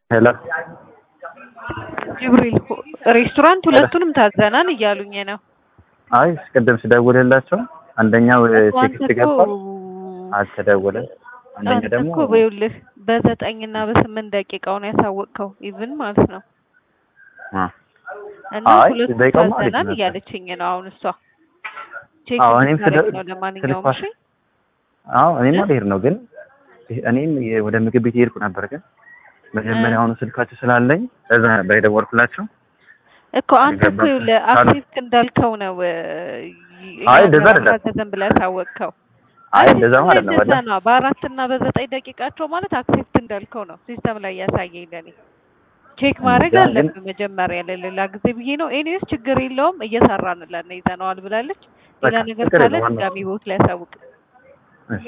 ሄሎ ጅብሪል ሬስቶራንት ሁለቱንም ታዘናል እያሉኝ ነው። አይ ቅድም ስደውልላቸው አንደኛው አንተ ቴክስት እኮ ገባ አልተደወለም። አንደኛ አንተ ደግሞ እኮ በይኸውልህ በዘጠኝ እና በስምንት ደቂቃው ነው ያሳወቅከው ኢቭን ማለት ነው። አ እና አይ ሁለቱም ደቂቃውማ አሪፍ ታዘናል ነበር። እያለችኝ ነው አሁን እሷ ቼክ አዎ እኔም ልታደርግ ስለ- ነው። ለማንኛውም ስልኳ- እሺ አዎ እኔማ ልሄድ ነው ግን እኔም የ- ወደ ምግብ ቤት የሄድኩ ነበር ግን መጀመሪያውኑ ስልካቸው ስላለኝ እዛ ነበር የደወልኩላቸው። እኮ አንተ እኮ ገባህ? ይኸውልህ አክሴፕት እንዳልከው ነው እ፣ አይ እንደዛ አይደለም። አልታዘዘም ብለህ ያሳወቅከው። አይ እንደዛ ማለት ነው እንደዛ ወደ ነው። በአራት እና በዘጠኝ ደቂቃቸው ማለት አክሴፕት እንዳልከው ነው ሲስተም ላይ ያሳየኝ ለኔ። ቼክ ማድረግ እንጃ ግን- አለብን መጀመሪያ ለሌላ ጊዜ ብዬ ነው። ኤኒዌይስ ችግር የለውም እየሰራንለን ነው ይዘነዋል ብላለች። ሌላ በቃ ነገር ችግር ካለ የለውም ዋናው- ድጋሚ ቦት ላይ ያሳውቅ። እሺ